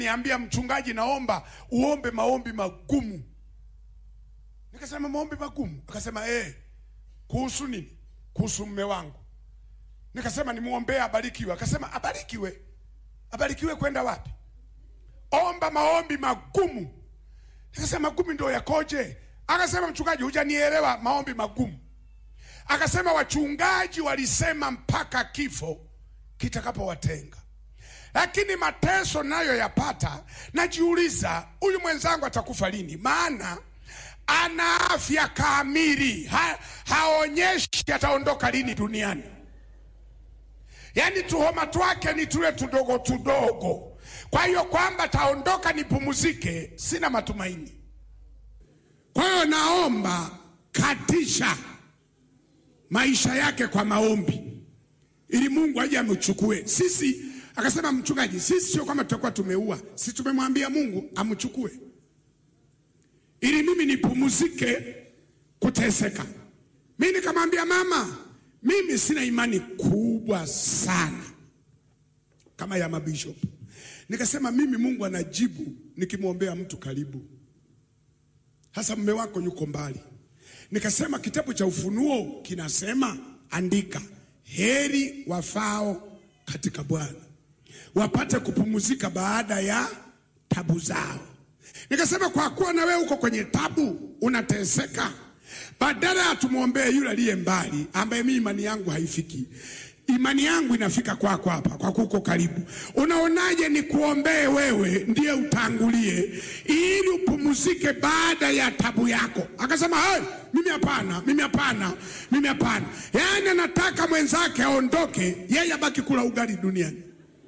niambia mchungaji, naomba uombe maombi magumu. Nikasema maombi magumu? Akasema eh, kuhusu nini? Kuhusu mume wangu. Nikasema nimuombee abarikiwe. Akasema abarikiwe? Abarikiwe kwenda wapi? Omba maombi magumu. Nikasema magumu ndio yakoje? Akasema mchungaji, hujanielewa maombi magumu. Akasema wachungaji walisema mpaka kifo kitakapowatenga, lakini mateso nayo yapata, najiuliza huyu mwenzangu atakufa lini? Maana ana afya kamili, ha, haonyeshi ataondoka lini duniani. Yaani tuhoma twake ni tule tudogo tudogo. Kwa hiyo kwamba taondoka nipumzike, sina matumaini. Kwa hiyo naomba katisha maisha yake kwa maombi, ili Mungu aje amchukue. Sisi akasema mchungaji, sisi sio kwamba tutakuwa tumeua, si tumemwambia Mungu amchukue ili mimi nipumzike kuteseka. Mimi nikamwambia mama, mimi sina imani kubwa sana kama ya mabishop. Nikasema mimi Mungu anajibu nikimwombea mtu karibu, hasa mume wako yuko mbali. Nikasema kitabu cha Ufunuo kinasema, andika, heri wafao katika Bwana wapate kupumzika baada ya tabu zao. Nikasema kwa kuwa na wewe uko kwenye tabu, unateseka, badala ya tumwombee yule aliye mbali, ambaye mimi imani yangu haifiki, imani yangu inafika kwako hapa, kwa kuko karibu. Unaonaje ni kuombee wewe, ndiye utangulie, ili upumzike baada ya tabu yako? Akasema hey, mimi hapana, mimi hapana, mimi hapana. Yaani anataka mwenzake aondoke, yeye abaki kula ugali duniani.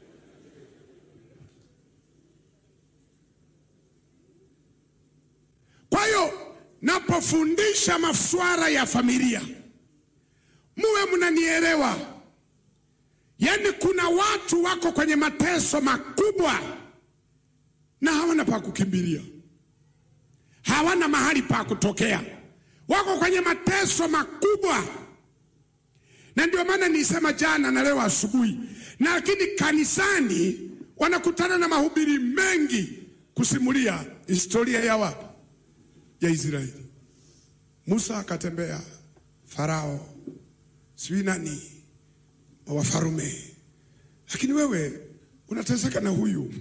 Kwa hiyo napofundisha masuala ya familia, muwe mnanielewa. Yaani kuna watu wako kwenye mateso makubwa na hawana pa kukimbilia, hawana mahali pa kutokea, wako kwenye mateso makubwa, na ndio maana nisema jana na leo asubuhi, na lakini kanisani wanakutana na mahubiri mengi kusimulia historia ya wapi ya Israeli. Musa akatembea, Farao sijui nani wafarume, lakini wewe unateseka na huyu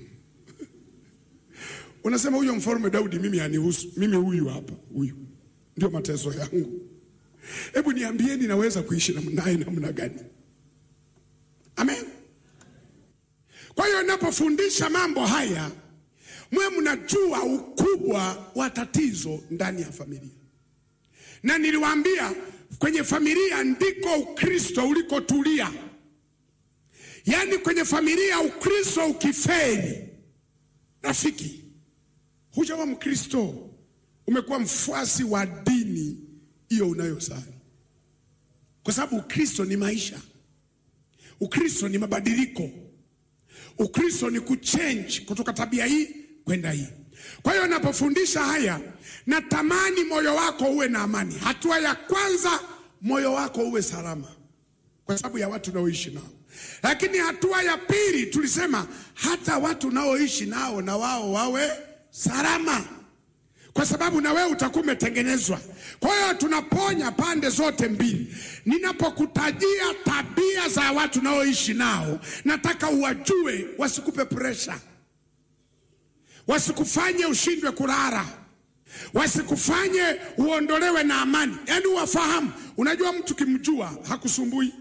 unasema huyo mfarume Daudi mimi hanihusu, mimi huyu hapa, huyu ndio mateso yangu. Hebu niambieni, naweza kuishi naye namna gani? Amen. Kwa hiyo napofundisha mambo haya mwe mnajua ukubwa wa tatizo ndani ya familia, na niliwaambia kwenye familia ndiko Ukristo ulikotulia. Yaani kwenye familia Ukristo ukifeli, rafiki, hujawa Mkristo, umekuwa mfuasi wa dini hiyo unayosali, kwa sababu Ukristo ni maisha, Ukristo ni mabadiliko, Ukristo ni kuchange kutoka tabia hii kwenda hii. Kwa hiyo napofundisha haya, natamani moyo wako uwe na amani. Hatua ya kwanza, moyo wako uwe salama, kwa sababu ya watu unaoishi nao. Lakini hatua ya pili, tulisema hata watu unaoishi nao na wao wawe salama, kwa sababu na wewe utakuwa umetengenezwa. Kwa hiyo tunaponya pande zote mbili. Ninapokutajia tabia za watu unaoishi nao, nataka uwajue, wasikupe presha wasikufanye ushindwe kulala, wasikufanye uondolewe na amani. Yaani uwafahamu. Unajua, mtu kimjua hakusumbui.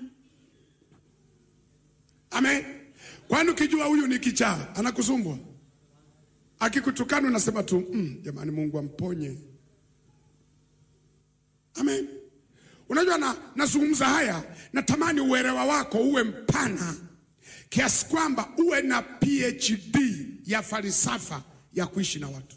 Amen. Kwani ukijua huyu ni kichaa anakusumbua? Akikutukana unasema tu mm, jamani, Mungu amponye. Amen. Unajua, na nazungumza haya, natamani uelewa wako uwe mpana kiasi kwamba uwe na PhD ya falsafa ya kuishi na watu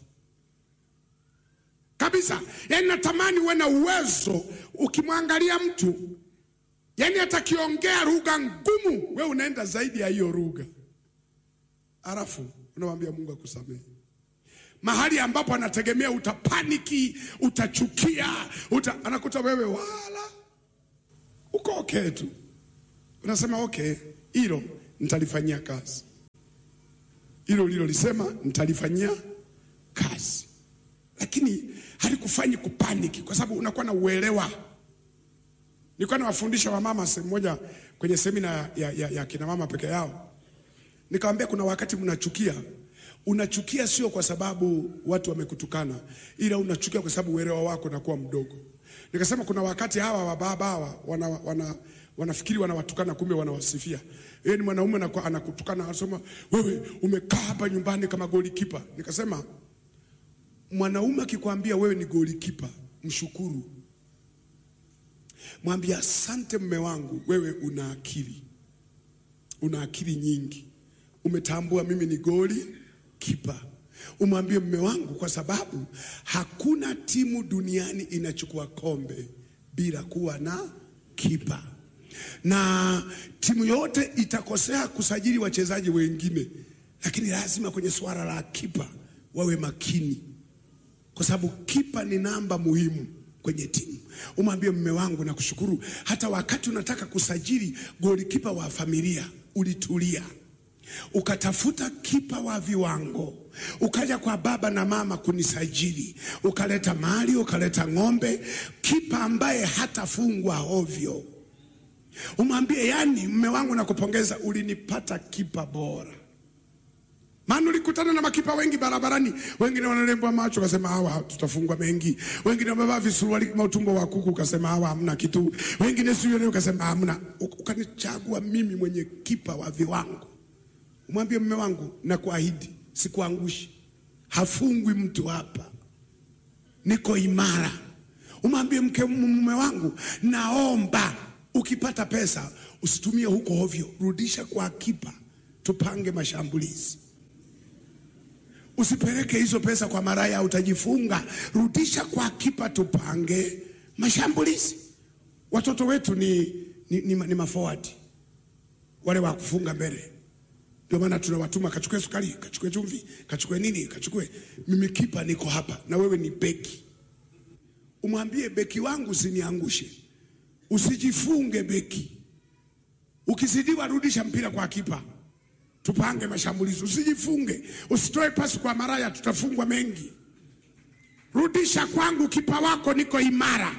kabisa. Yani natamani uwe na uwezo, ukimwangalia mtu, yani atakiongea lugha ngumu, we unaenda zaidi ya hiyo lugha, alafu unamwambia Mungu akusamehe. Mahali ambapo anategemea utapaniki, utachukia, uta, anakuta wewe wala uko okay tu, unasema okay, hilo nitalifanyia kazi. hilo lilolisema nitalifanyia kazi, lakini halikufanyi kupaniki, kwa sababu unakuwa na uelewa. Nilikuwa nawafundisha wamama sehemu moja kwenye semina ya, ya, ya kina mama peke yao, nikamwambia kuna wakati mnachukia. Unachukia sio kwa sababu watu wamekutukana, ila unachukia kwa sababu uelewa wako unakuwa mdogo. Nikasema kuna wakati hawa wababa hawa wana, wana, wanafikiri wanawatukana, kumbe wanawasifia. Yeye ni mwanaume anakuwa- anakutukana, anasema wewe umekaa hapa nyumbani kama golikipa. Nikasema mwanaume akikwambia wewe ni golikipa, mshukuru, mwambie asante mme wangu, wewe una akili, una akili nyingi, umetambua mimi ni goli kipa. Umwambie mme wangu, kwa sababu hakuna timu duniani inachukua kombe bila kuwa na kipa, na timu yote itakosea kusajili wachezaji wengine, lakini lazima kwenye suala la kipa wawe makini kwa sababu kipa ni namba muhimu kwenye timu. Umwambie mme wangu, nakushukuru, hata wakati unataka kusajili golikipa wa familia ulitulia, ukatafuta kipa wa viwango, ukaja kwa baba na mama kunisajili, ukaleta mali, ukaleta ng'ombe, kipa ambaye hatafungwa ovyo. Umwambie, yani mme wangu, nakupongeza, ulinipata kipa bora. Maana ulikutana na makipa wengi barabarani, wengine wanalembwa macho, kasema hawa tutafungwa mengi. Wengine wamevaa visuruali kama utumbo wa kuku, kasema hawa hamna kitu. Wengine sio leo, kasema hamna. Ukanichagua mimi mwenye kipa wa viwango. Umwambie mume wangu, na kuahidi sikuangushi, hafungwi mtu hapa, niko imara. Umwambie mke, mume wangu, naomba ukipata pesa usitumie huko ovyo, rudisha kwa kipa, tupange mashambulizi. Usipeleke hizo pesa kwa maraya, utajifunga. Rudisha kwa kipa, tupange mashambulizi. Watoto wetu ni, ni, ni, ni mafowadi wale wa kufunga mbele, ndio maana tunawatuma kachukue sukari, kachukue chumvi, kachukue nini, kachukue. Mimi kipa niko hapa na wewe ni beki. Umwambie beki wangu usiniangushe, usijifunge beki. Ukizidiwa rudisha mpira kwa kipa tupange mashambulizi, usijifunge, usitoe pasi kwa maraya, tutafungwa mengi. Rudisha kwangu kipa wako, niko imara.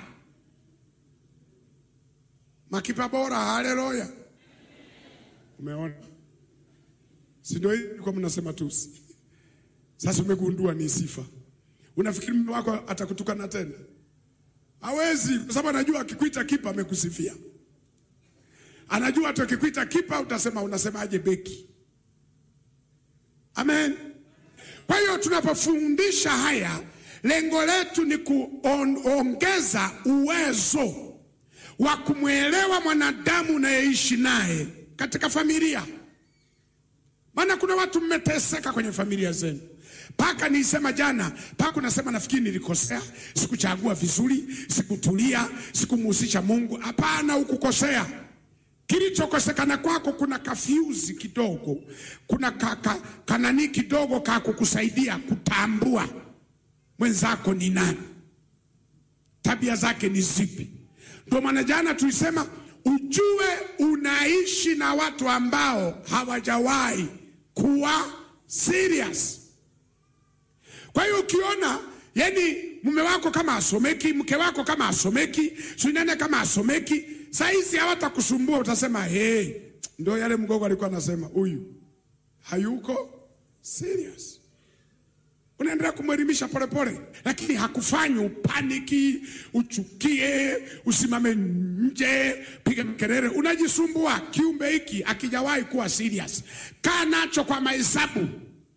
Makipa bora, haleluya! Umeona, si ndio? Hii kwa mnasema tusi. Sasa umegundua ni sifa. Unafikiri mume wako atakutukana tena? Hawezi, kwa sababu anajua akikuita kipa amekusifia. Anajua tu akikuita kipa utasema, unasemaje beki? Amen. Kwa hiyo tunapofundisha haya, lengo letu ni kuongeza uwezo wa kumwelewa mwanadamu unayeishi naye katika familia. Maana kuna watu mmeteseka kwenye familia zenu, mpaka nilisema jana, mpaka unasema nafikiri nilikosea, sikuchagua vizuri, sikutulia, sikumuhusisha Mungu. Hapana, hukukosea. Kilichokosekana kwako kuna kafyuzi kidogo, kuna ka, ka, kanani kidogo ka kukusaidia kutambua mwenzako ni nani, tabia zake ni zipi. Ndio maana jana tulisema ujue unaishi na watu ambao hawajawahi kuwa serious. Kwa hiyo ukiona yani mume wako kama asomeki, mke wako kama asomeki, sinene kama asomeki Saizi hawatakusumbua utasema, hey, ndio yale mgogo alikuwa anasema, huyu hayuko serious. Unaendelea kumwelimisha polepole, lakini hakufanyi upaniki, uchukie, usimame nje, piga kelele, unajisumbua. Kiumbe hiki akijawahi kuwa serious, kaa nacho kwa mahesabu,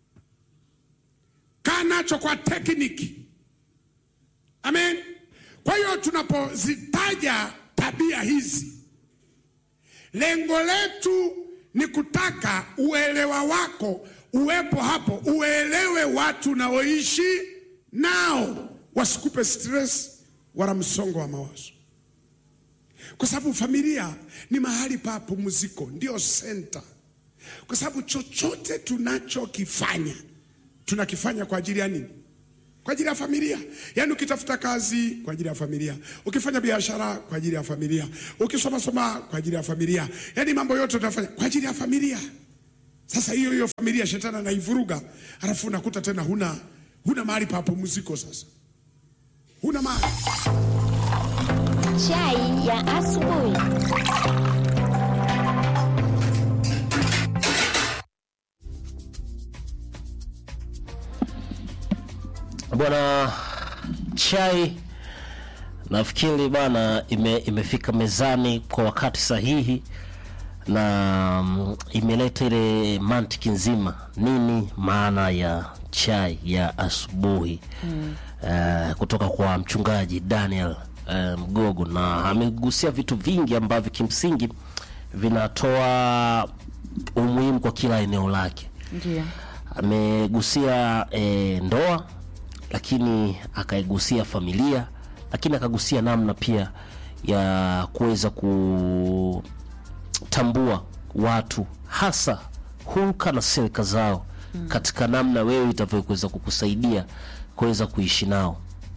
kaa nacho kwa tekniki. Amen. Kwa hiyo tunapozitaja tabia hizi, lengo letu ni kutaka uelewa wako uwepo hapo, uelewe watu unaoishi nao, wasikupe stress wala msongo wa mawazo, kwa sababu familia ni mahali pa pumziko, ndio senta. Kwa sababu chochote tunachokifanya tunakifanya kwa ajili ya nini? Kwa ajili ya familia. Yaani ukitafuta kazi kwa ajili ya familia, ukifanya biashara kwa ajili ya familia, ukisoma soma kwa ajili ya familia, yaani mambo yote utafanya kwa ajili ya familia. Sasa hiyo hiyo familia shetani anaivuruga, alafu unakuta tena huna huna mahali pa pumziko. Sasa huna mahali Chai ya asubuhi. Bwana chai nafikiri bana ime, imefika mezani kwa wakati sahihi na mm, imeleta ile mantiki nzima, nini maana ya chai ya asubuhi mm. uh, kutoka kwa mchungaji Daniel uh, Mgogo, na amegusia vitu vingi ambavyo kimsingi vinatoa umuhimu kwa kila eneo lake Ndio. amegusia e, ndoa lakini akaigusia familia lakini akagusia namna pia ya kuweza kutambua watu hasa hulka na silika zao mm. katika namna wewe itavyoweza kukusaidia kuweza kuishi nao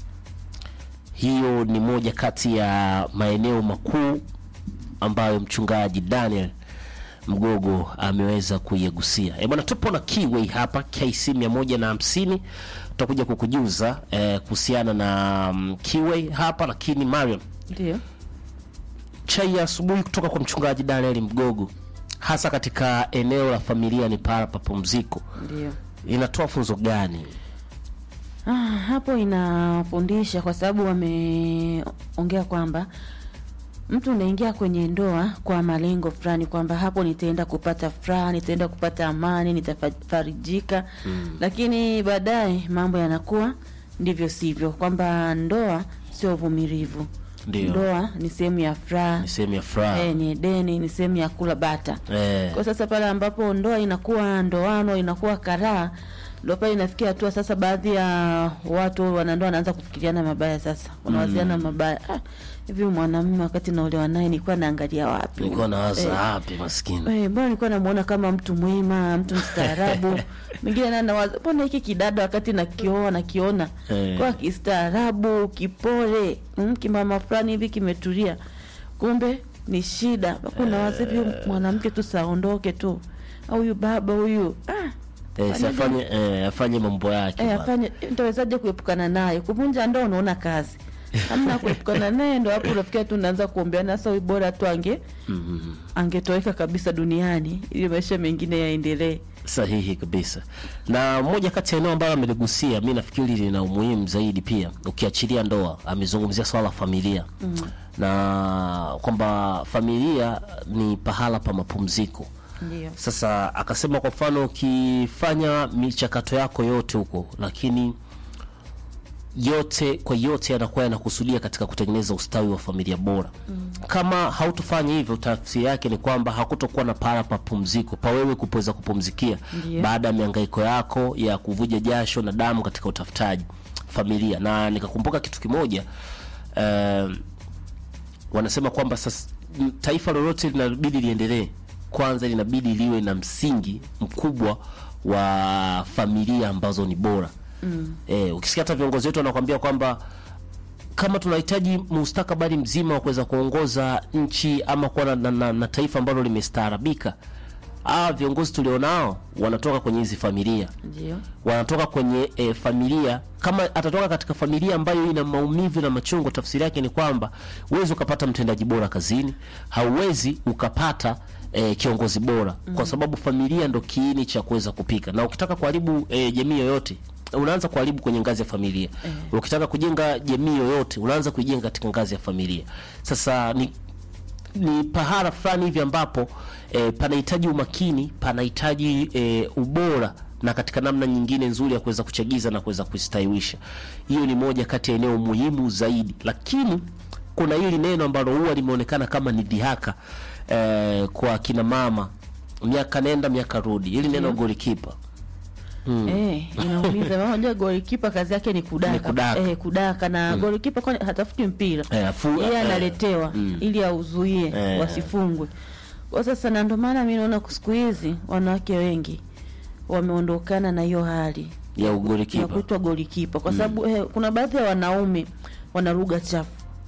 hiyo ni moja kati ya maeneo makuu ambayo mchungaji Daniel Mgogo ameweza kuiegusia. E bwana, tupo na Kiway hapa KC 150 tutakuja kukujuza eh, kuhusiana na um, Kiway hapa, lakini Mariam, Ndio. chai ya asubuhi kutoka kwa mchungaji Daniel Mgogo, hasa katika eneo la familia ni para papumziko, Ndio. inatoa funzo gani? Ah, hapo inafundisha kwa sababu wameongea kwamba mtu unaingia kwenye ndoa kwa malengo fulani, kwamba hapo nitaenda kupata furaha, nitaenda kupata amani, nitafarijika mm. Lakini baadaye mambo yanakuwa ndivyo sivyo, kwamba ndoa sio uvumilivu. Ndio. Ndoa ni sehemu ya furaha Ni sehemu ya furaha eh, ni deni, ni sehemu ya kula bata eh, kwa sasa pale ambapo ndoa inakuwa ndoano inakuwa karaa ndo pale inafikia hatua sasa baadhi ya watu wanandoa wanaanza kufikiriana mabaya sasa wanawaziana mabaya ah, hivi mwanamume wakati naolewa naye nilikuwa naangalia wapi nilikuwa nawaza Eh, wapi maskini Eh, mbona nilikuwa namuona kama mtu mwema, mtu mstaarabu. Mwingine naye anawaza, mbona hiki kidada wakati nakioa nakiona Eh. kwa kistaarabu, kipole, mm, kimama fulani hivi kimetulia. Kumbe ni shida. Bako nawaza hivi huyu mwanamke tu saondoke tu. Au huyu baba huyu. Ah, eh, si afanye eh, afanye mambo yake eh, bwana. afanye nitawezaje kuepukana naye? Kuvunja ndoa unaona kazi. Hamna kuepukana naye ndo hapo unafikia tu unaanza kuombeana sasa huyu bora tu ange Mhm. angetoweka kabisa duniani ili maisha mengine yaendelee. Sahihi kabisa. Na moja kati ya eneo ambalo ameligusia, mi nafikiri lina umuhimu zaidi pia, ukiachilia ndoa, amezungumzia swala la familia mm. na kwamba familia ni pahala pa mapumziko. Ndio. Sasa akasema kwa mfano, ukifanya michakato yako yote huko, lakini yote kwa yote yanakuwa yanakusudia katika kutengeneza ustawi wa familia bora mm. kama hautofanya hivyo tafsiri yake ni kwamba hakutokuwa na pahala pa pumziko pa wewe kupoweza kupumzikia Ndiyo. baada ya mihangaiko yako ya kuvuja jasho na damu katika utafutaji familia na nikakumbuka kitu kimoja eh, wanasema kwamba sasa m- taifa lolote linabidi liendelee kwanza linabidi liwe na msingi mkubwa wa familia ambazo ni bora mm. e, ukisikia hata viongozi wetu wanakwambia kwamba kama tunahitaji mustakabali mzima wa kuweza kuongoza nchi ama kuwa na, na, na, na taifa ambalo limestaarabika ah viongozi tulionao wanatoka kwenye hizi familia Ndio. wanatoka kwenye e, familia kama atatoka katika familia ambayo ina maumivu na machungu tafsiri yake ni kwamba huwezi ukapata mtendaji bora kazini hauwezi ukapata e, kiongozi bora mm. kwa sababu familia ndo kiini cha kuweza kupika na ukitaka kuharibu e, jamii yoyote unaanza kuharibu kwenye ngazi ya familia mm. ukitaka kujenga jamii yoyote unaanza kuijenga katika ngazi ya familia sasa ni ni pahala fulani hivi ambapo e, panahitaji umakini panahitaji e, ubora na katika namna nyingine nzuri ya kuweza kuchagiza na kuweza kustawiwisha hiyo ni moja kati ya eneo muhimu zaidi lakini kuna hili neno ambalo huwa limeonekana kama ni dhihaka e, kwa kina mama miaka nenda miaka rudi hili neno Ndio. golikipa Eh, inaumiza. Maana unajua golikipa kazi yake ni kudaka. Ni kudaka. Eh, kudaka na golikipa kwani hatafuti mpira. Eh, afu- Yeye eh, analetewa mm. ili auzuie Eh. wasifungwe. Kwa sasa na ndio maana mimi naona siku hizi wanawake wengi wameondokana na hiyo hali ya ya ugolikipa kuitwa golikipa kwa sababu eh, kuna baadhi ya wanaume wana lugha chafu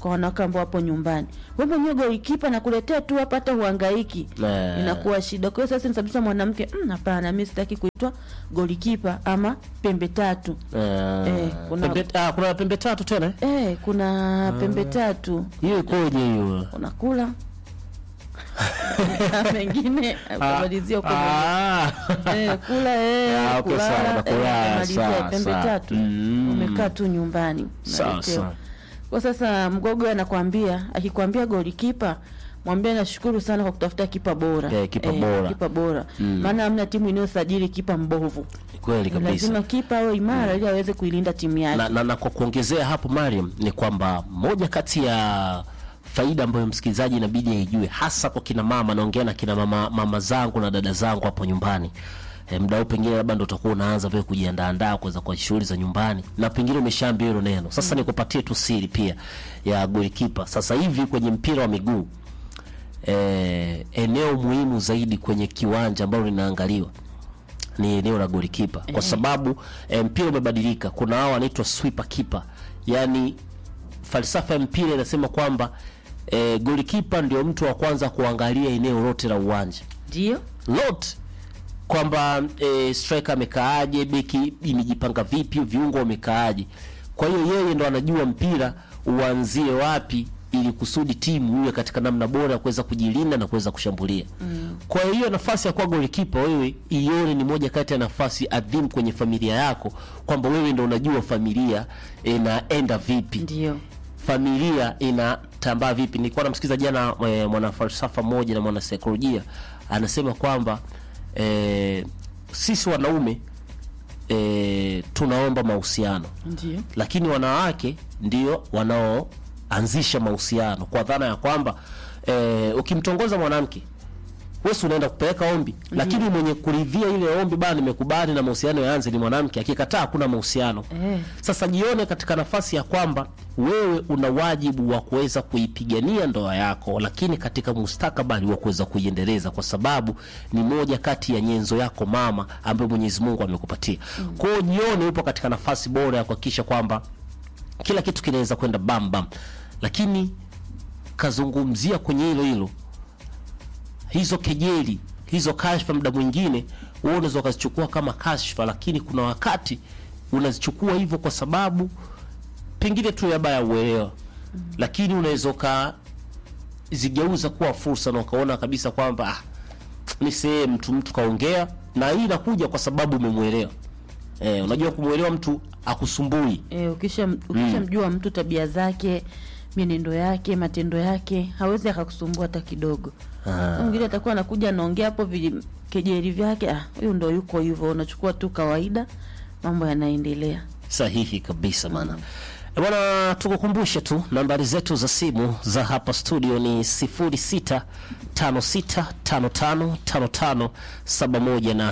kwa wanawake ambao wapo nyumbani wewe mwenyewe golikipa nakuletea tu hapa hata uhangaiki Eh. inakuwa shida kwa hiyo sasa nisababisha mwanamke "Mm, hapana mi sitaki kuitwa golikipa ama pembe tatu Eh, Eh, kuna- pembe, ah, kuna pembe tatu tena eh? eh, kuna pembe tatu hiyo ikoje hiyo unakula Na mengine ukamalizia huko Ah. Eh, kula eh, Ah, okay, kulala, sawa, eh, nakula, ukamalizia sawa, pembe sawa. tatu Mm. umekaa tu nyumbani Sawa, unaletewa. sawa. kwa sasa mgogo anakwambia akikwambia golikipa mwambie nashukuru sana kwa kutafuta kipa bora Eh, kipa bora. kipa bora maana hamna timu inayosajili kipa mbovu kweli kabisa lazima kipa awe imara ili aweze kuilinda timu yake na, na, na kwa kuongezea hapo Mariam ni kwamba moja kati ya faida ambayo msikilizaji inabidi aijue hasa kwa kina mama naongea na kina mama, mama zangu na dada zangu hapo nyumbani e, mda huu pengine labda ndo utakuwa unaanza vile kujiandaandaa kuweza kwa shughuli za nyumbani na pengine umeshaambia hilo neno sasa nikupatie tu siri pia ya golikipa sasa hivi kwenye mpira wa miguu e, eneo muhimu zaidi kwenye kiwanja ambalo linaangaliwa ni eneo la golikipa kwa sababu e, mpira umebadilika kuna hao wanaitwa sweeper keeper yani falsafa ya mpira inasema kwamba e, golikipa ndio mtu wa kwanza kuangalia eneo lote la uwanja ndio lote kwamba e, striker amekaaje beki imejipanga vipi viungo wamekaaje kwa hiyo yeye ndo anajua mpira uanzie wapi ili kusudi timu iwe katika namna bora ya kuweza kujilinda na kuweza kushambulia mm. kwa hiyo nafasi ya kuwa golikipa wewe ione ni moja kati ya nafasi adhimu kwenye familia yako kwamba wewe ndo unajua familia inaenda vipi ndio familia inatambaa vipi nilikuwa namsikiza jana e, mwanafalsafa mmoja na mwanasaikolojia anasema kwamba e, sisi wanaume e, tunaomba mahusiano ndio lakini wanawake ndio wanaoanzisha mahusiano kwa dhana ya kwamba e, ukimtongoza mwanamke wewe si unaenda kupeleka ombi lakini mwenye kuridhia ile ombi bana nimekubali na mahusiano yaanze ni mwanamke akikataa hakuna mahusiano Eh. sasa jione katika nafasi ya kwamba wewe una wajibu wa kuweza kuipigania ndoa yako lakini katika mustakabali wa kuweza kuiendeleza kwa sababu ni moja kati ya nyenzo yako mama ambayo mwenyezi mungu amekupatia mm. kwa hiyo jione upo katika nafasi bora ya kuhakikisha kwamba kila kitu kinaweza kwenda bam bam lakini kazungumzia kwenye hilo hilo hizo kejeli hizo kashfa muda mwingine wewe unaweza ukazichukua kama kashfa lakini kuna wakati unazichukua hivyo kwa sababu pengine tu yaba ya uelewa lakini unaweza ukazigeuza kuwa fursa na ukaona kabisa kwamba ah, ni sehemu tu mtu kaongea na hii inakuja kwa sababu umemwelewa eh, unajua kumwelewa mtu akusumbui e, ukisha ukishamjua mtu tabia zake mienendo yake matendo yake hawezi akakusumbua hata kidogo mwingine atakuwa anakuja anaongea hapo vi- kejeli vyake ah, huyu ndo yuko hivyo unachukua tu kawaida mambo yanaendelea sahihi kabisa bana E bwana tukukumbushe tu nambari zetu za simu za hapa studio ni 0656555571 na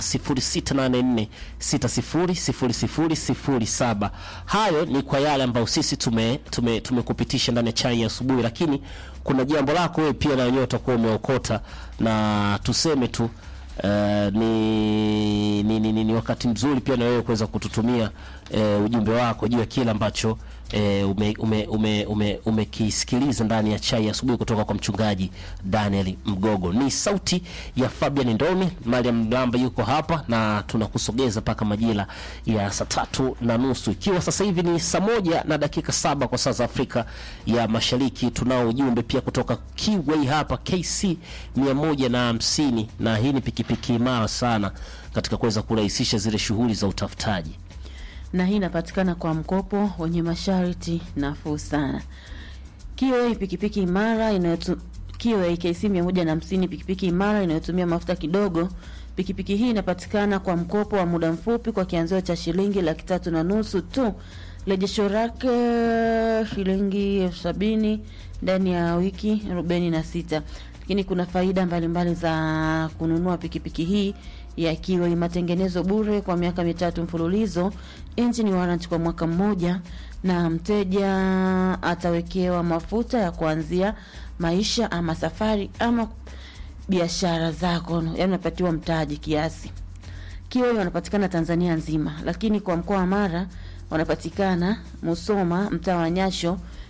0684600007 hayo ni kwa yale ambayo sisi tume tume tumekupitisha ndani ya chai ya asubuhi lakini kuna jambo lako wewe pia na wenyewe utakuwa umeokota na tuseme tu Uh, ni, ni, ni, ni, ni wakati mzuri pia na wewe kuweza kututumia uh, ujumbe wako juu ya kile ambacho uh, umekisikiliza ume, ume, ume, umekisikiliza ndani ya chai ya asubuhi kutoka kwa mchungaji Daniel Mgogo. Ni sauti ya Fabian Ndoni, Mariam Mlamba yuko hapa na tunakusogeza mpaka majira ya saa tatu na nusu ikiwa sasa hivi ni saa moja na dakika saba kwa saa za Afrika ya Mashariki. Tunao ujumbe pia kutoka Kiway hapa KC mia moja na hamsini na hii ni pikipiki imara sana katika kuweza kurahisisha zile shughuli za utafutaji. na hii inapatikana kwa mkopo wenye masharti nafuu sana kiwa pikipiki imara inayotu kiwa KC 150 pikipiki imara inayotumia mafuta kidogo pikipiki hii inapatikana kwa mkopo wa muda mfupi kwa kianzio cha shilingi laki tatu na nusu tu rejesho lake shilingi elfu sabini ndani ya wiki arobaini na sita lakini kuna faida mbalimbali za kununua pikipiki hii yakiwa ni matengenezo bure kwa miaka mitatu mfululizo engine warranty kwa mwaka mmoja na mteja atawekewa mafuta ya kuanzia maisha ama safari ama biashara zako yani unapatiwa mtaji kiasi kioi wanapatikana tanzania nzima lakini kwa mkoa wa mara wanapatikana musoma mtaa wa nyasho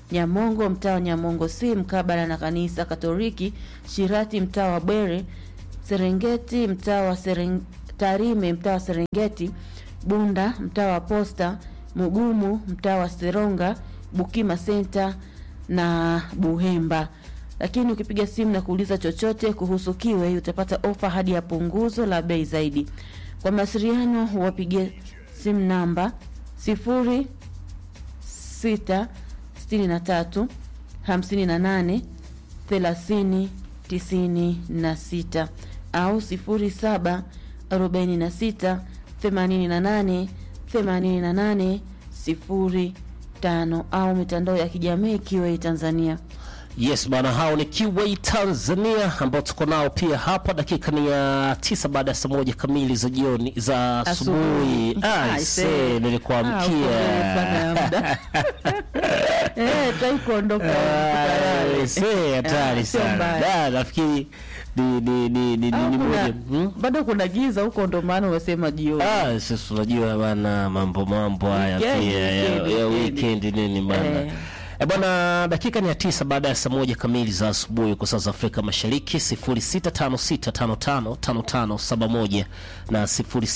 Nyamongo mtaa wa Nyamongo si mkabala na kanisa Katoliki, Shirati mtaa wa Bwere, Serengeti mtaa wa Sereng... Tarime mtaa wa Serengeti, Bunda mtaa wa Posta, Mugumu mtaa wa Seronga, Bukima Center na Buhemba. Lakini ukipiga simu na kuuliza chochote kuhusu Kiwe utapata ofa hadi ya punguzo la bei zaidi. Kwa mawasiliano wapigie simu namba sifuri sita sitini na tatu hamsini na nane thelathini tisini na sita au sifuri saba arobaini na sita themanini na nane themanini na nane sifuri tano au mitandao ya kijamii Kiwei Tanzania. Yes bana, hao ni Kiway Tanzania ambao tuko nao pia hapa. Dakika ni ya tisa baada ya saa moja kamili za jioni za asubuhi. Asubuhi. Ah, I see, say. Ah, nilikuamkia uko mbele sana ya muda. Eh, try kuondoka Ah, huko see, tayari. hatari Ah, sio sana. mbaya. Da, nafikiri ni ni ni ni Au ni kuna- moja. Hmm? bado kuna giza huko, ndo maana umesema jioni. Ah, sisi unajua bana mambo mambo haya Weekend, pia ya, weekend, ya weekend. weekend nini bana. Eh. E bwana, dakika ni ya tisa baada ya saa moja kamili za asubuhi kwa saa za Afrika Mashariki, 0656555571 na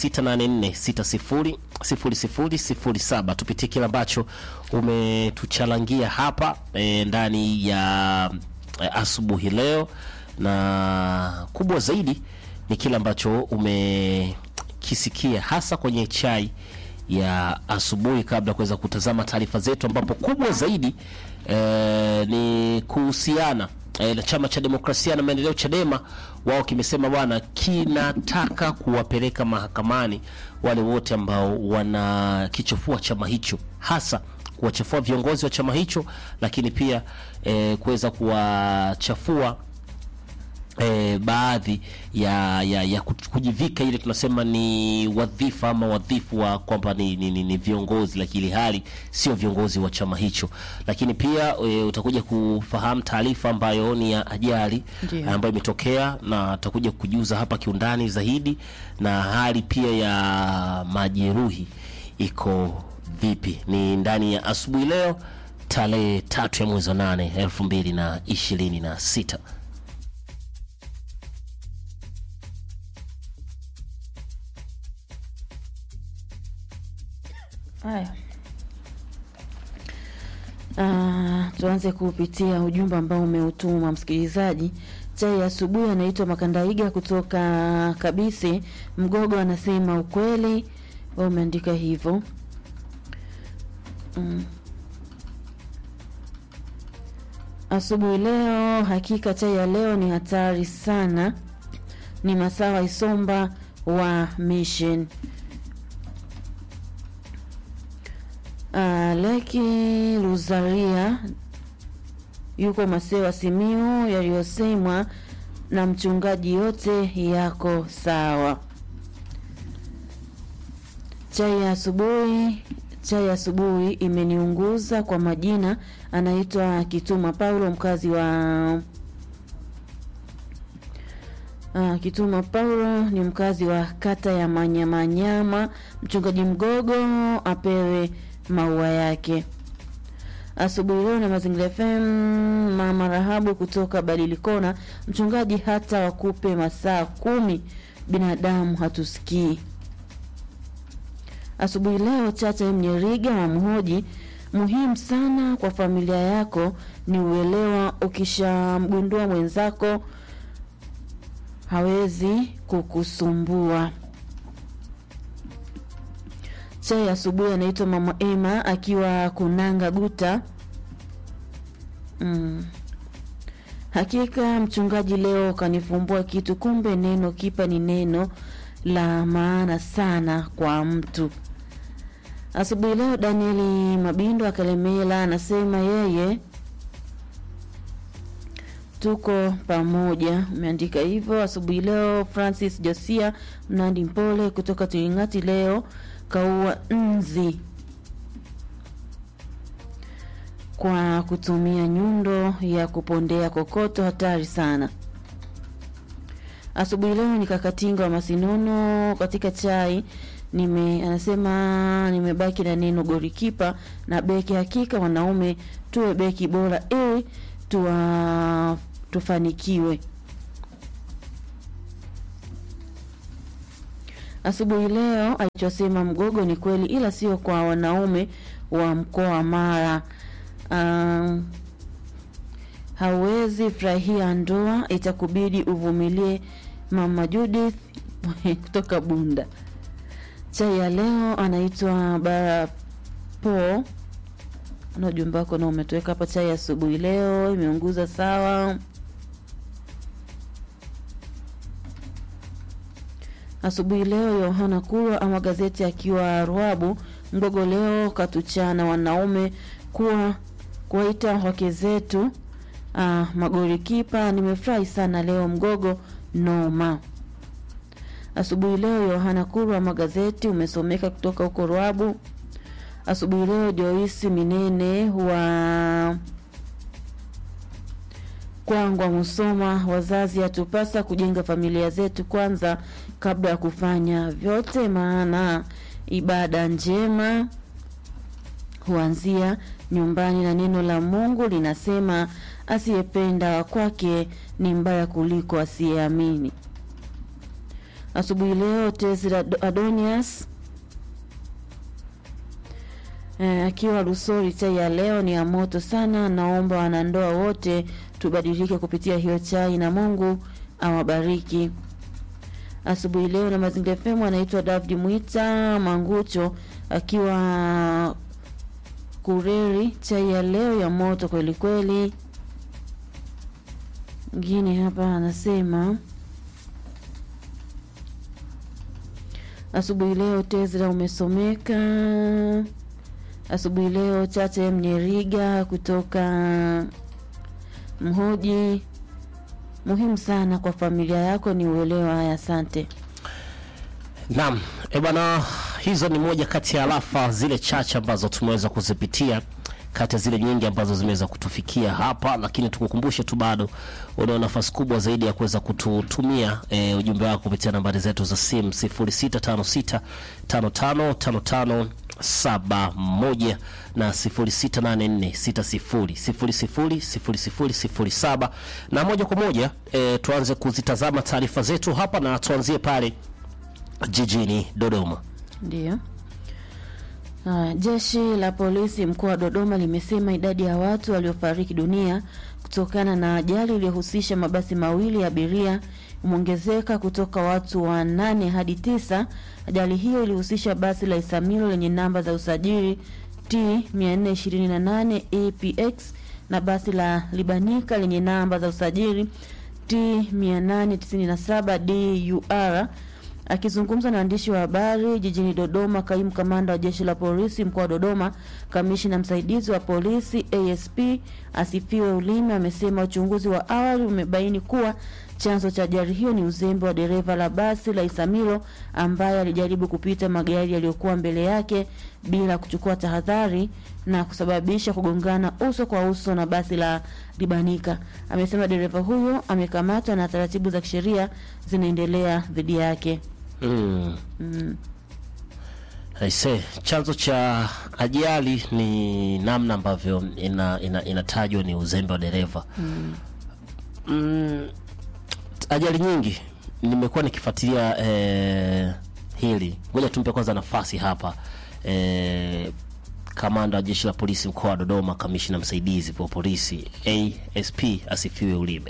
0684600007. Tupitie kile ambacho umetuchalangia hapa e, ndani ya e, asubuhi leo, na kubwa zaidi ni kile ambacho umekisikia hasa kwenye chai ya asubuhi kabla ya kuweza kutazama taarifa zetu, ambapo kubwa zaidi eh, ni kuhusiana eh, na chama cha demokrasia na maendeleo Chadema. Wao kimesema bwana, kinataka kuwapeleka mahakamani wale wote ambao wanakichafua chama hicho, hasa kuwachafua viongozi wa chama hicho, lakini pia eh, kuweza kuwachafua e, baadhi ya, ya, ya kuj- kujivika ile tunasema ni wadhifa ama wadhifu wa kwamba ni, ni, ni, ni viongozi, lakini hali sio viongozi wa chama hicho. Lakini pia e, utakuja kufahamu taarifa ambayo ni ya ajali Ndiyo. ambayo imetokea, na atakuja kujuza hapa kiundani zaidi, na hali pia ya majeruhi iko vipi. Ni ndani ya asubuhi leo tarehe tatu ya mwezi wa nane elfu mbili na ishirini na sita. Haya. Ah, tuanze kupitia ujumbe ambao umeutuma msikilizaji. Chai ya asubuhi anaitwa Makandaiga kutoka Kabisi Mgogo, anasema ukweli, wewe umeandika hivyo mm. Asubuhi leo, hakika chai ya leo ni hatari sana. Ni Masawa Isomba wa Mission. Uh, Leki Luzaria yuko Masewa Simiu, yaliyosemwa na mchungaji yote yako sawa. Chai ya asubuhi, chai ya asubuhi imeniunguza. Kwa majina anaitwa Kituma Paulo, mkazi wa Ah, Kituma Paulo ni mkazi wa kata ya Manyamanyama. Mchungaji Mgogo apewe maua yake. Asubuhi leo na Mazingira FM, mama Rahabu kutoka Badilikona. Mchungaji, hata wakupe masaa kumi, binadamu hatusikii. Asubuhi leo Chacha Mnyeriga wa Mhoji, muhimu sana kwa familia yako ni uelewa. Ukishamgundua mwenzako hawezi kukusumbua. Chai asubuhi anaitwa Mama Emma akiwa Kunanga Guta. Mm. Hakika mchungaji leo kanifumbua kitu, kumbe neno kipa ni neno la maana sana kwa mtu. Asubuhi leo Danieli Mabindo akalemela anasema yeye tuko pamoja, umeandika hivyo asubuhi leo. Francis Josia Mnandi Mpole kutoka Tiringati leo kaua nzi kwa kutumia nyundo ya kupondea kokoto, hatari sana. Asubuhi leo ni Kakatinga wa Masinono katika chai nime anasema nimebaki na neno golikipa na beki. Hakika wanaume tuwe beki bora ili tuwa tufanikiwe. Asubuhi leo alichosema Mgogo ni kweli, ila sio kwa wanaume wa mkoa wa Mara. Um, hauwezi furahia ndoa, itakubidi uvumilie. Mama Judith kutoka Bunda. Chai ya leo anaitwa Barapo na ujumbe wako na umetuweka hapa. Chai asubuhi leo imeunguza sawa. Asubuhi leo Yohana Kurwa ama gazeti akiwa Ruabu Mgogo leo katuchana wanaume kuwa kuwaita wake zetu ah, magolikipa. Nimefurahi sana leo Mgogo noma. Asubuhi leo Yohana Kurwa magazeti umesomeka kutoka huko Ruabu. Asubuhi leo Joyce Minene wa Kwangwa Musoma, wazazi hatupasa kujenga familia zetu kwanza kabla ya kufanya vyote, maana ibada njema huanzia nyumbani, na neno la Mungu linasema asiyependa kwake ni mbaya kuliko asiyeamini. Asubuhi leo Tezi Adonias Eh, akiwa Lusori, chai ya leo ni ya moto sana. Naomba wanandoa wote tubadilike kupitia hiyo chai na Mungu awabariki. Asubuhi leo na Mazingira FM anaitwa David Mwita Mangucho akiwa Kureri, chai ya leo ya moto kweli kweli. Ngine hapa anasema asubuhi leo Tezra umesomeka asubuhi leo Chache Mnyeriga kutoka Mhoji, muhimu sana kwa familia yako ni uelewa. Haya, asante. Naam, e bwana, hizo ni moja kati ya alafa zile chache ambazo tumeweza kuzipitia kati ya zile nyingi ambazo zimeweza kutufikia hapa, lakini tukukumbushe tu bado unao nafasi kubwa zaidi ya kuweza kututumia e, ujumbe wako kupitia nambari zetu za simu 0656555571 na 068460000007 na moja kwa moja e, tuanze kuzitazama taarifa zetu hapa na tuanzie pale jijini Dodoma. Ndiyo. Uh, jeshi la polisi mkoa wa Dodoma limesema idadi ya watu waliofariki dunia kutokana na ajali iliyohusisha mabasi mawili ya abiria imeongezeka kutoka watu wanane hadi tisa. Ajali hiyo ilihusisha basi la Isamilo lenye namba za usajili T 428 APX na basi la Libanika lenye namba za usajili T 897 DUR. Akizungumza na waandishi wa habari jijini Dodoma, kaimu kamanda wa jeshi la polisi mkoa wa Dodoma, kamishina msaidizi wa polisi ASP Asifiwe Ulime amesema uchunguzi wa awali umebaini kuwa chanzo cha ajali hiyo ni uzembe wa dereva la basi la Isamilo ambaye alijaribu kupita magari yaliyokuwa mbele yake bila kuchukua tahadhari na kusababisha kugongana uso kwa uso na basi la Libanika. Amesema dereva huyo amekamatwa na taratibu za kisheria zinaendelea dhidi yake. Mm. Aise, chanzo cha ajali ni namna ambavyo ina, ina, inatajwa ni uzembe wa dereva. Mm. Ajali nyingi nimekuwa nikifuatilia eh, hili. Ngoja tumpe kwanza nafasi hapa eh, kamanda wa jeshi la polisi mkoa wa Dodoma, kamishina msaidizi wa polisi ASP Asifiwe Ulime.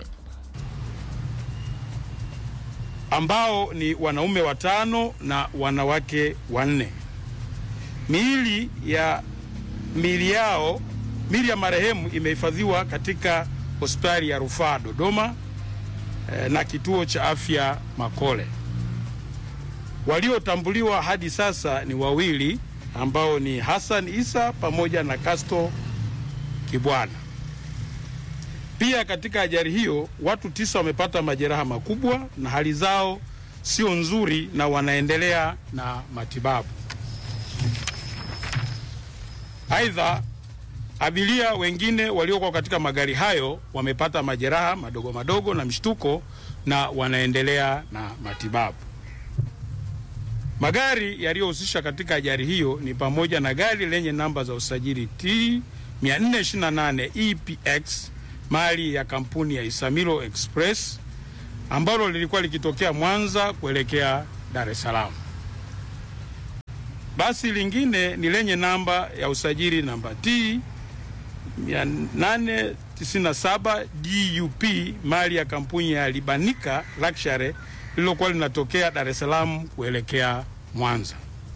ambao ni wanaume watano na wanawake wanne. Miili ya miili yao miili ya marehemu imehifadhiwa katika hospitali ya rufaa Dodoma eh, na kituo cha afya Makole. Waliotambuliwa hadi sasa ni wawili ambao ni Hassan Isa pamoja na Kasto Kibwana. Pia katika ajali hiyo watu tisa wamepata majeraha makubwa na hali zao sio nzuri na wanaendelea na matibabu. Aidha, abiria wengine waliokuwa katika magari hayo wamepata majeraha madogo madogo na mshtuko na wanaendelea na matibabu. Magari yaliyohusisha katika ajali hiyo ni pamoja na gari lenye namba za usajili T 428 EPX mali ya kampuni ya Isamilo Express ambalo lilikuwa likitokea Mwanza kuelekea Dar es Salaam. Basi lingine ni lenye namba ya usajili namba T 897 DUP mali ya kampuni ya Libanika Luxury lililokuwa linatokea Dar es Salaam kuelekea Mwanza.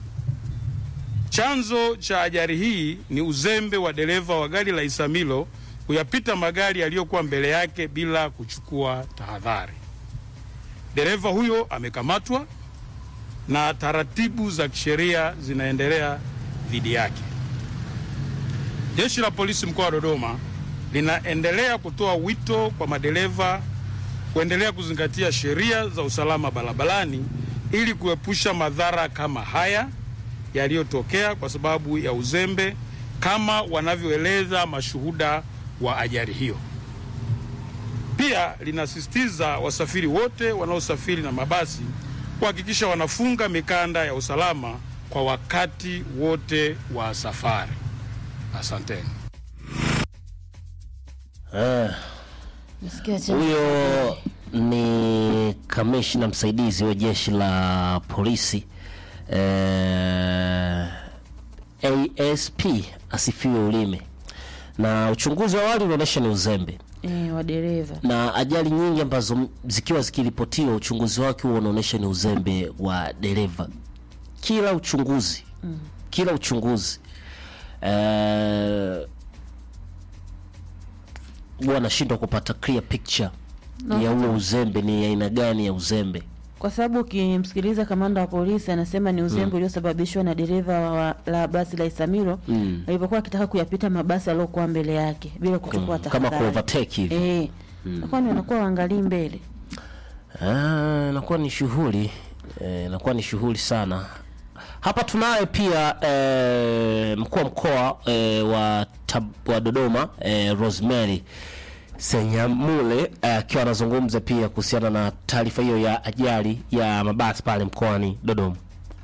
Chanzo cha ajali hii ni uzembe wa dereva wa gari la Isamilo kuyapita magari yaliyokuwa mbele yake bila kuchukua tahadhari. Dereva huyo amekamatwa na taratibu za kisheria zinaendelea dhidi yake. Jeshi la Polisi mkoa wa Dodoma linaendelea kutoa wito kwa madereva kuendelea kuzingatia sheria za usalama barabarani ili kuepusha madhara kama haya yaliyotokea kwa sababu ya uzembe kama wanavyoeleza mashuhuda wa ajali hiyo. Pia linasisitiza wasafiri wote wanaosafiri na mabasi kuhakikisha wanafunga mikanda ya usalama kwa wakati wote wa safari. Asanteni. Eh, Nasikia cha- huyo ni kamishna msaidizi wa jeshi la polisi eh, ASP asifiwe ulime, na uchunguzi wa awali unaonyesha ni uzembe eh, wa dereva na ajali nyingi ambazo m- zikiwa zikiripotiwa uchunguzi wake huo unaonyesha ni uzembe wa dereva. Kila uchunguzi mm. kila uchunguzi eh, huwa anashindwa kupata clear picture No. ya huo uzembe ni aina gani ya uzembe. kwa sababu ukimsikiliza kamanda wa polisi anasema ni uzembe uliosababishwa na dereva wa, la basi la Isamilo Mm. alivyokuwa akitaka kuyapita mabasi aliyokuwa mbele yake bila kuchukua kama tahadhari. ku overtake hivi Eh, kwani wanakuwa waangalii mbele Ah, inakuwa ni shughuli eh, inakuwa ni shughuli sana. Hapa tunaye pia eh, mkuu wa mkoa eh, wa, Tab- wa Dodoma eh, Rosemary Senyamule eh, akiwa anazungumza pia kuhusiana na taarifa hiyo ya ajali ya mabasi pale mkoani Dodoma.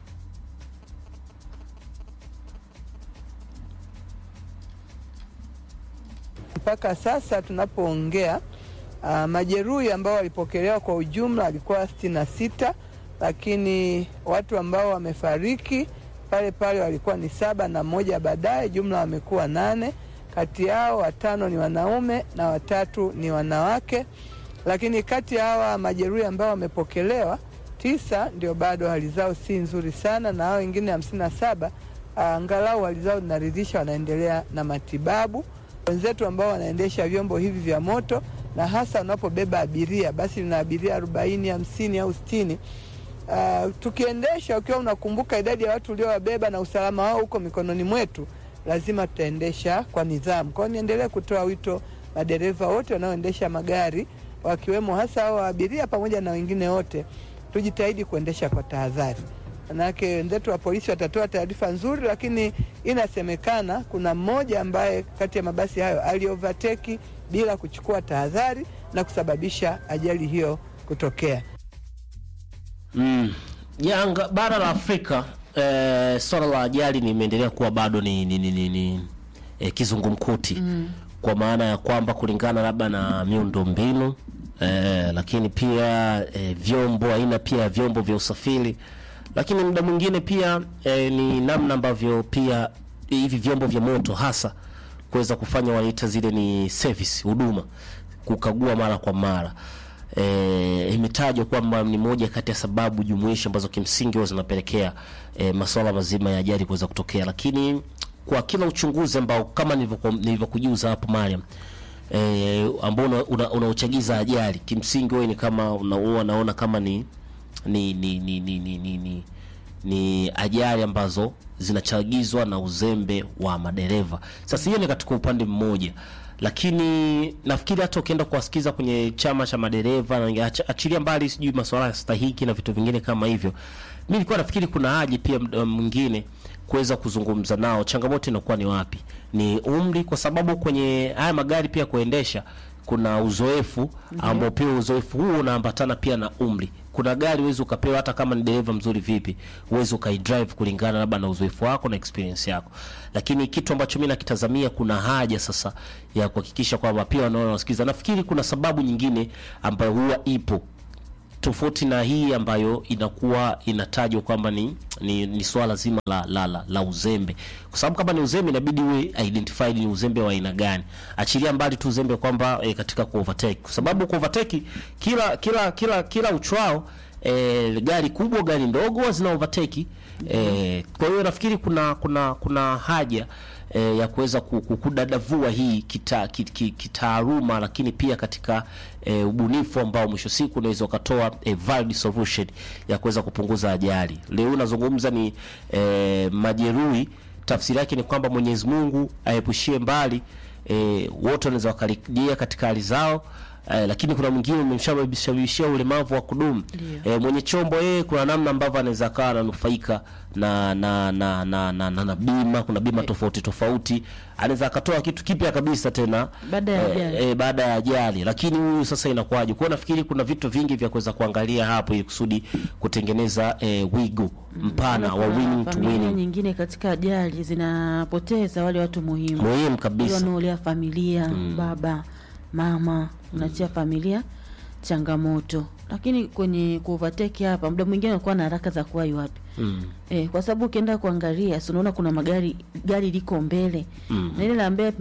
Mpaka sasa tunapoongea, uh, majeruhi ambao walipokelewa kwa ujumla walikuwa sitini na sita, lakini watu ambao wamefariki pale pale walikuwa ni saba na mmoja baadaye, jumla wamekuwa nane. Kati yao watano ni wanaume na watatu ni wanawake, lakini kati ya hawa majeruhi ambao wamepokelewa tisa ndio bado hali zao si nzuri sana, na hao wengine hamsini na saba angalau hali zao zinaridhisha, wanaendelea na matibabu. Wenzetu ambao wanaendesha vyombo hivi vya moto na hasa unapobeba abiria, basi lina abiria arobaini, hamsini au sitini. Uh, tukiendesha ukiwa unakumbuka idadi ya watu uliowabeba na usalama wao huko mikononi mwetu, lazima tutaendesha kwa nidhamu. Kwa hiyo niendelee kutoa wito madereva wote wanaoendesha magari wakiwemo hasa hao abiria pamoja na wengine wote, tujitahidi kuendesha kwa tahadhari. Manake wenzetu wa polisi watatoa taarifa nzuri, lakini inasemekana kuna mmoja ambaye kati ya mabasi hayo aliovateki bila kuchukua tahadhari na kusababisha ajali hiyo kutokea. Mm. Janga bara la Afrika eh, swala la ajali limeendelea kuwa bado ni, ni, ni, ni, ni eh, kizungumkuti mm. kwa maana ya kwamba kulingana labda na miundo mbinu eh, lakini pia eh, vyombo aina pia ya vyombo vya usafiri, lakini muda mwingine pia eh, ni namna ambavyo pia hivi vyombo vya moto hasa kuweza kufanya wanaita zile ni service huduma, kukagua mara kwa mara e, imetajwa kwamba ni moja kati ya sababu jumuishi ambazo kimsingi huwa zinapelekea e, masuala mazima ya ajali kuweza kutokea, lakini kwa kila uchunguzi ambao kama nilivyoku- nilivyokujuza hapo Mariam e, ambao unauchagiza una, unauchagiza ajali, kimsingi wewe ni kama una- huwa unaona kama ni ni ni ni ni, ni, ni, ni ni ajali ambazo zinachagizwa na uzembe wa madereva. Sasa hiyo ni katika upande mmoja, lakini nafikiri hata ukienda kuwasikiza kwenye chama cha madereva na acha- achilia mbali sijui masuala ya stahiki na vitu vingine kama hivyo, mi nilikuwa nafikiri kuna haja pia mda mwingine kuweza kuzungumza nao, changamoto inakuwa ni wapi? Ni umri, kwa sababu kwenye haya magari pia kuendesha kuna uzoefu ambao pia uzoefu huo unaambatana pia na umri. Kuna gari huwezi ukapewa hata kama ni dereva mzuri vipi, huwezi ukaidrive kulingana labda na uzoefu wako na experience yako. Lakini kitu ambacho mimi nakitazamia, kuna haja sasa ya kuhakikisha kwamba pia wanaona wasikiza. Nafikiri kuna sababu nyingine ambayo huwa ipo tofauti na hii ambayo inakuwa inatajwa kwamba ni, ni, ni swala zima la, la, la, la uzembe, kwa sababu kama ni uzembe inabidi uwe identified ni uzembe wa aina gani. Achilia mbali tu uzembe kwamba e, katika ku overtake, kwa sababu ku overtake kila kila kila kila uchwao e, gari kubwa gari ndogo huwa zina overtake e, kwa hiyo nafikiri kuna kuna kuna haja e, ya kuweza ku- ku- kudadavua hii kita- ki- ki- kitaaluma lakini pia katika e, ubunifu ambao mwisho siku unaweza ukatoa e, valid solution ya kuweza kupunguza ajali. Leo unazungumza ni e, majeruhi, tafsiri yake ni kwamba Mwenyezi Mungu aepushie mbali e, wote wanaweza wakarejea katika hali zao. Eh, lakini kuna mwingine umemshababishia ulemavu wa kudumu eh, mwenye chombo yeye, kuna namna ambavyo anaweza akawa ananufaika na na na na, na, na, na bima. Kuna bima tofauti tofauti, anaweza akatoa kitu kipya kabisa tena Baada ya eh, ajali. eh, baada ya ajali. Lakini huyu sasa inakuwaje? Kwa hiyo nafikiri kuna vitu vingi vya kuweza kuangalia hapo ili kusudi kutengeneza eh, wigo mpana wa Kuna winning to familia winning, nyingine katika ajali zinapoteza wale watu muhimu muhimu Wale kabisa. wanaolea familia baba mama, unachia familia changamoto. Lakini kwenye kuovateki hapa, muda mwingine unakuwa na haraka za kuwahi wapi Mm. eh, kwa sababu ukienda kuangalia, si unaona kuna magari gari liko mbele Mm. na ile la mbele